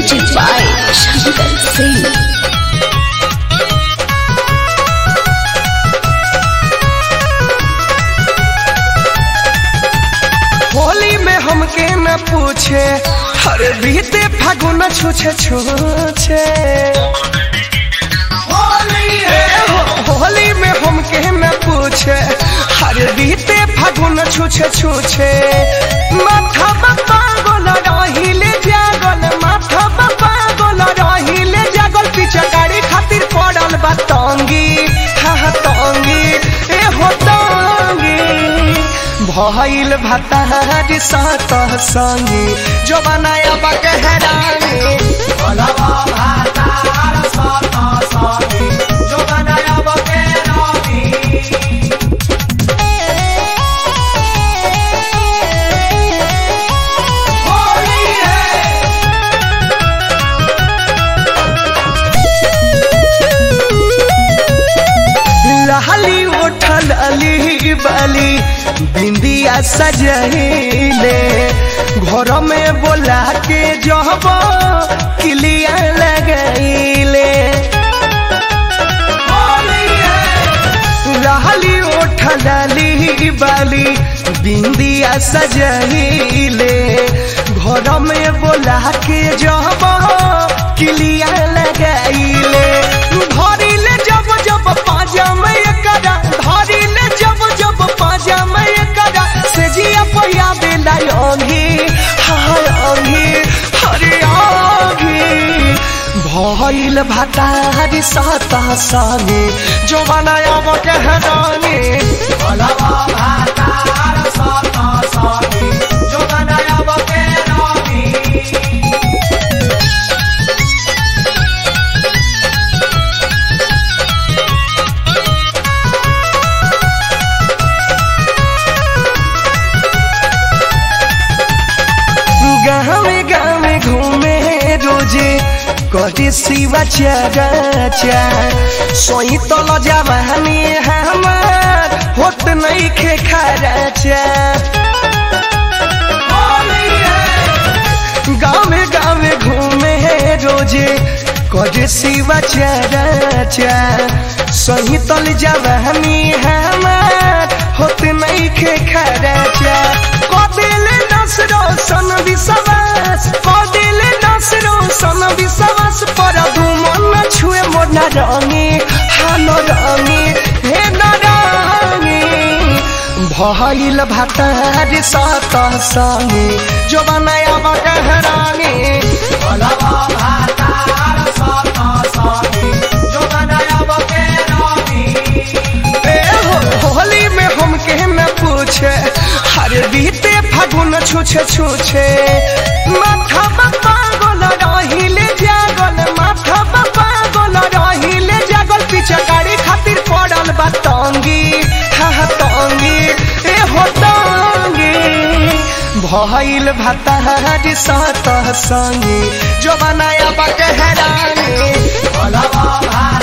Music by Shankar Singh. Holi में हमके न पूछे हर बीते फागुन छूछे छूछे ए हो- होली में हमके न पूछे हर बीते फागुन छूछे छूछे माथा बाबा गोल रहिले जागल माथा बाबा गोल रहिले जागल पीछे गाड़ी खातिर पड़ल बा तंगी हा हा तंगी ए हो तंगी भइल भतार सात संगी जो बनाया बकहरानी भलवा भतार सात संगी जो बनाया बकहरानी होली है लहली उठल अली बाली बिंदिया सजहिले घर में बोला के जब किलिया लगैले लहली उठल अली बाली बिंदिया सजहिले घर में बोला के जब किलिया लगैले धरिले जब जब पाजा में एकरा धरिले जब जब पाजा में एकरा से जिया पहिया बेला अंगी हाय अंगी हरे अंगी भइल भतारी साता संगे जो बनाया वो कहरानी भलवा भतार साता संगे जो बनाया वो कहरानी गाँवे गाँवे घूमे रोजे कटे सिवा चाचा सोई तल जवानी हमार होत नहीं खे खराचा गाँवे गाँवे घूमे रोजे कटे सिवा चाचा सोई तल जवानी हमार होत नहीं खे खराचा कदिले नसरो सन विश्वास कदिले नसरो सन विश्वास पर धुमन छुए मोर न रंगी हानो रंगी हे न रंगी भइल भतार सात संगे जो बनाया बकहरानी भलवा भतार सात संगे जो बनाया बकहरानी ए हो- होली में हमके न पूछे हर बीते फागुन छूछे छूछे माथा बाबा गोल रहिले जागल माथा बाबा गोल रहिले जागल पीछे गाड़ी खातिर पड़ल बा तंगी हा हा तंगी ए हो तंगी भइल भतार सात संगी जो बनाया बकहरानी भलवा भा